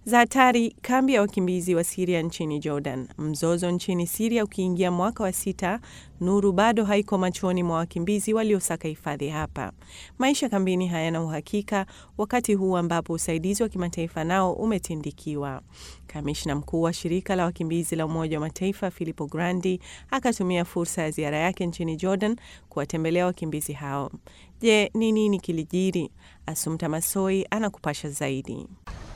za hatari kambi ya wakimbizi wa Siria nchini Jordan. Mzozo nchini Siria ukiingia mwaka wa sita, nuru bado haiko machoni mwa wakimbizi waliosaka hifadhi hapa. Maisha kambini hayana uhakika, wakati huu ambapo usaidizi wa kimataifa nao umetindikiwa. Kamishna mkuu wa shirika la wakimbizi la Umoja wa Mataifa Filippo Grandi akatumia fursa ya ziara yake nchini Jordan kuwatembelea wakimbizi hao. Je, ni nini kilijiri? Asumta Masoi anakupasha zaidi.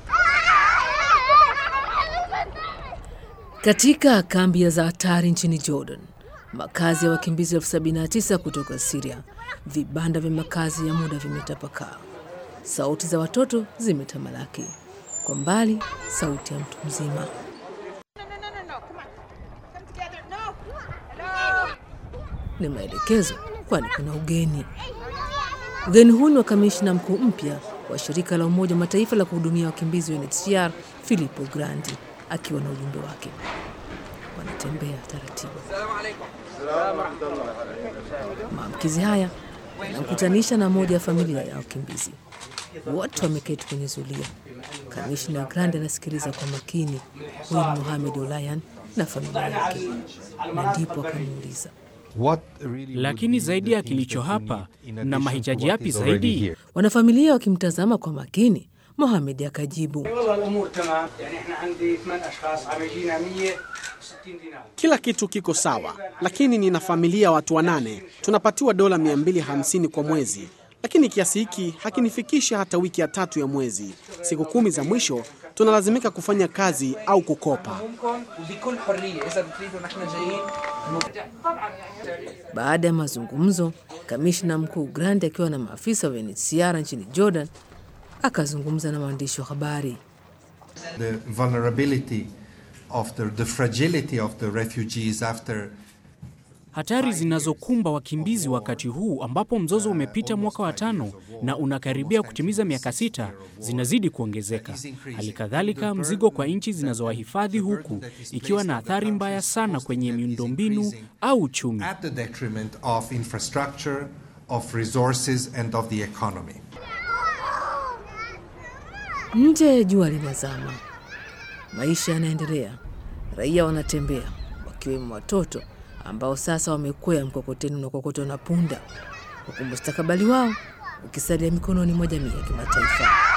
Katika kambi ya za hatari nchini Jordan, makazi ya wakimbizi elfu sabini na tisa kutoka Siria, vibanda vya makazi ya muda vimetapakaa. Sauti za watoto zimetamalaki, kwa mbali sauti ya mtu mzima. Ni maelekezo, kwani kuna ugeni. Ugeni huu ni wa kamishna mkuu mpya wa shirika la Umoja wa Mataifa la kuhudumia wakimbizi UNHCR Filippo Grandi akiwa na ujumbe wake. Wanatembea taratibu. Maamkizi haya yanamkutanisha na moja ya familia ya wakimbizi. Wote wameketi kwenye zulia. Kamishna Grandi anasikiliza kwa makini huyu ni Mohamed Olayan na familia yake, na ndipo akamuuliza Lakini zaidi ya kilicho hapa, na mahitaji yapi zaidi? Wanafamilia wakimtazama kwa makini, Mohamed akajibu, Kila kitu kiko sawa, lakini nina familia ya watu wanane. Tunapatiwa dola 250 kwa mwezi, lakini kiasi hiki hakinifikishi hata wiki ya tatu ya mwezi. Siku kumi za mwisho tunalazimika kufanya kazi au kukopa. Baada ya mazungumzo, kamishna mkuu Grandi akiwa na maafisa wa UNHCR nchini Jordan akazungumza na waandishi wa habari. the vulnerability of the, the fragility of the refugees after Hatari zinazokumba wakimbizi wakati huu ambapo mzozo umepita mwaka wa tano na unakaribia kutimiza miaka sita zinazidi kuongezeka. Hali kadhalika mzigo kwa nchi zinazowahifadhi huku ikiwa na athari mbaya sana kwenye miundombinu au uchumi. at the detriment of infrastructure, of resources, and of the economy. Nje jua linazama, maisha yanaendelea, raia wanatembea wakiwemo watoto ambao sasa wamekwea mkokoteni unaokokotwa na punda, huku mustakabali wao ukisalia mikononi mwa jamii ya kimataifa.